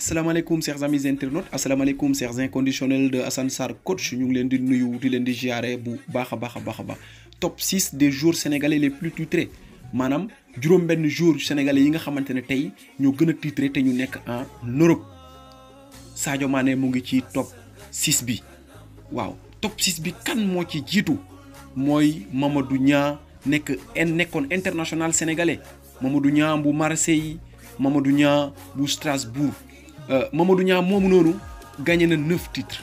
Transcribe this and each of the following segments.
asalaamaaleykum chers amis internautes asalaamaaleykum chers inconditionnels de Assane Sarr coach ñu ngi leen di nuyu di leen di ziare bu baax a baax a baax a baax top 6 des joueurs sénégalais les plus titrés maanaam juróom-benn joueurs sénégalais yi nga xamante ne tey ñoo gën a titré te ñu nekk en Europe Sadio Mané mu ngi ci top 6 bi waaw top 6 bi kan moo ci jiitu mooy Mamadou Niang nekk nekkoon international sénégalais Mamadou Niang bu Marseille Mamadou Niang bu Strasbourg. Mamadou Niang moomu noonu gagné na neuf titres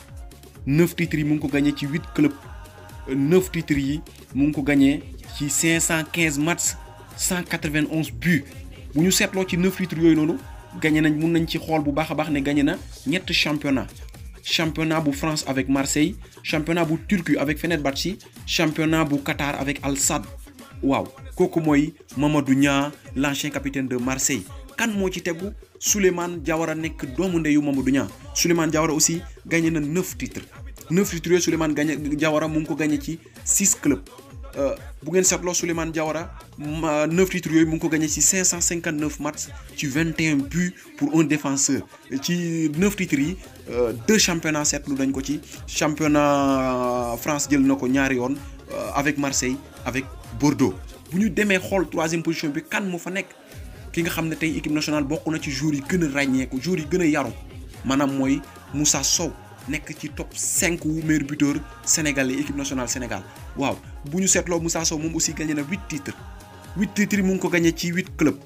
neuf titres yi mu ngi ko gagné ci huit clubs neuf titres yi mu ngi ko gagné ci cinq cent quinze matchs cent quatre vingt onze buts bu ñu seetloo ci neuf titres yooyu noonu gagné nañ mun nañ ci xool bu baax a baax ne gagné na ñett championnat championnat bu France avec Marseille championnat bu Turquie avec Fenerbahçe championnat bu Qatar avec Al Sadd waaw kooku mooy Mamadou Niang l'ancien capitaine de Marseille. kan moo ci tegu Souleymane Diawara nekk doomu ndeyu Mamadou Niang Souleymane Diawara aussi gagné na neuf titres neuf titres yooyu Souleymane gagné Diawara mu ngi ko gagné ci six clubs bu ngeen seetloo Souleymane Diawara neuf titres yooyu mu ngi ko gagné ci cinq cent cinquante neuf matchs ci vingt et un buts pour un défenseur ci neuf titres yi deux championnats seetlu dañ ko ci championnat France jël na ko ñaari yoon avec Marseille avec Bordeaux bu ñu demee xool troisième position bi kan moo fa nekk. ki nga xam ne tey équipe nationale bokk na ci joueurs yi gën a ràññeeku joueurs yi gën a yaru maanaam mooy Moussa Sow nekk ci top 5 wu meilleur buteur sénégalais équipe nationale Sénégal waaw bu ñu seetloo Moussa Sow moom aussi gagné na huit titres huit titres yi mu ngi ko gagné ci huit clubs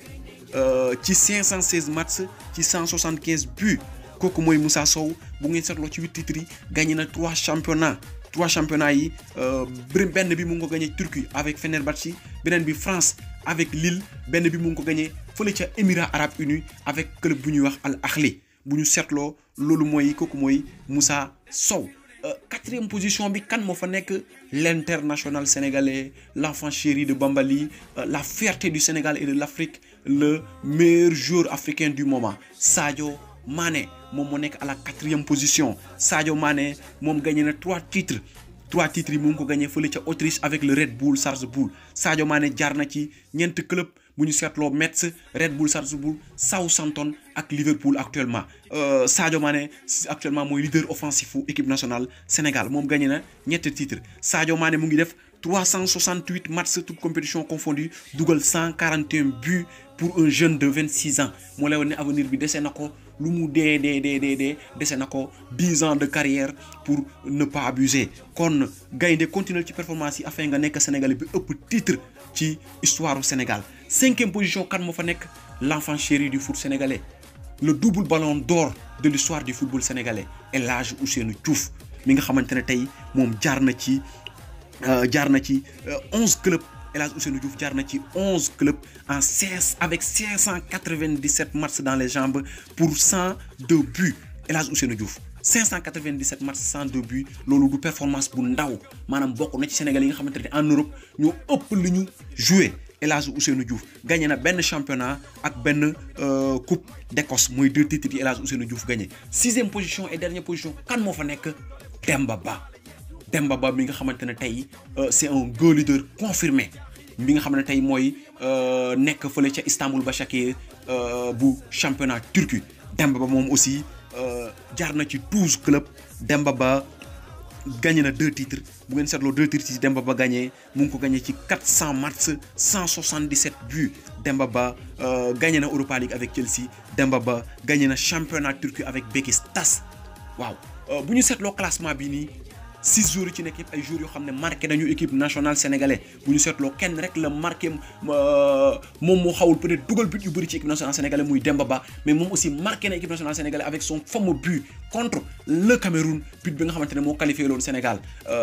ci 516 matchs ci 175 buts kooku mooy Moussa Sow bu ngeen seetloo ci huit titres yi gagné na trois championnats. trois championnats yi benn bi mu ngi ko gagné Turquie avec Fenerbahçe beneen bi France avec Lille benn bi mu ngi ko gagné fële ca Émirats arabes unis avec club bu ñuy wax Al Ahly bu ñu seetloo loolu mooy kooku mooy Moussa Sow. quatrième position bi kan moo fa nekk l'international sénégalais l'enfant chéri de Bambali la fierté du Sénégal et de l'Afrique le meilleur joueur africain du moment Sadio Mané. moom moo nekk à la quatrième position Sadio Mané moom gagné na trois titres trois titres yi mu ngi ko gagné fële ca Autriche avec le Red Bull Salzbourg Sadio Mané jaar na ci ñeenti club bu ñu seetloo Metz Red Bull Salzbourg Southampton ak Liverpool actuellement Sadio Mané actuellement mooy leader offensif fu équipe nationale Sénégal moom gagné na ñetti titres Sadio Mané mu ngi def 368 matchs toutes compétitions confondues dugal 141 buts pour un jeune de 26 ans moo lay wane ne avenir bi dese na ko. lu mu dee dee dee dee dee dese na ko dix ans de carrière pour ne pas abuser kon gaynde continuer ci performance yi afin nga nekk Sénégalais bi ëpp titre ci histoire du Sénégal cinquième position kan moo fa nekk l'enfant chéri du foot sénégalais le double ballon d'or de l'histoire du football sénégalais El Hadji Ousseynou Diouf mi nga xamante ne tey moom jaar na ci jaar na ci onze clubs El Hadji Ousseynou Diouf jaar na ci onze clubs en seize avec cinq cent quatre-vingt-dix-sept matchs dans les jambes pour cent deux buts El Hadji Ousseynou Diouf 597 matchs 102 buts loolu du performance bu ndaw maanaam bokk na ci Sénégal yi nga xamante ne en Europe ñoo ëpp lu ñu joué El Hadji Ousseynou Diouf gagné na benn championnat ak benn coupe d'Écosse mooy deux titres yi El Hadji Ousseynou Diouf gagné sixième position et dernière position kan moo fa nekk Demba Ba. Demba Ba mi nga xamante ne tey c'est un goal leader confirmé mi nga xam ne tey mooy nekk fële ca Istanbul Başakşehir bu championnat Turquie Demba Ba moom aussi jaar na ci douze clubs Demba Ba gagné na deux titres bu ngeen seetloo deux titres ci Demba Ba gagné mu ngi ko gagné ci quatre cent matchs cent soixante-dix-sept buts Demba Ba gagné na Europa League avec Chelsea Demba Ba gagné na championnat Turquie avec Beşiktaş waaw bu ñu seetloo classement bi nii. six jours yi ci nekk yëpp ay jours yoo xam ne marqué nañu équipe nationale sénégalais bu ñu seetloo kenn rek la marqué moom moo xawul peut-être dugal but yu bëri ci équipe nationale sénégalais muy Demba Ba mais moom aussi marqué na équipe nationale sénégalais avec son fameux but contre le Cameroun but bi nga xamante ne moo qualifié loolu Sénégal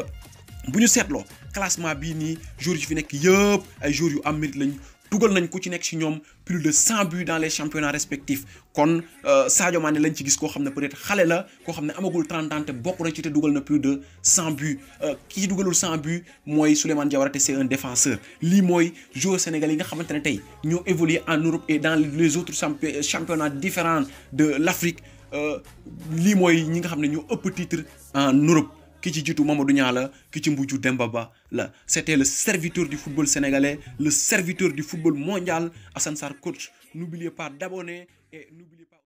bu ñu seetloo classement bii nii jours yi fi nekk yëpp ay jours yu am mérite lañ dugal nañ ku ci nekk ci ñoom plus de cent buts dans les championnats respectifs kon Sadio Mané lañ ci gis koo xam ne peut-être xale la koo xam ne amagul 30 ans te bokk na ci te dugal na plus de cent buts ki ci dugalul cent buts mooy Souleymane Diawara te c'est un défenseur lii mooy joueur sénégalais yi nga xamante ne tey ñoo évolué en Europe et dans les autres championnats différents de l'Afrique lii mooy ñi nga xam ne ñoo ëpp titre en Europe ki ci jiitu Mamadou Niang la ki ci mujj Demba Ba la c'était le serviteur du football sénégalais le serviteur du football mondial Assane Sarr coach n'oubliez pas d'abonner et n'oubliez pas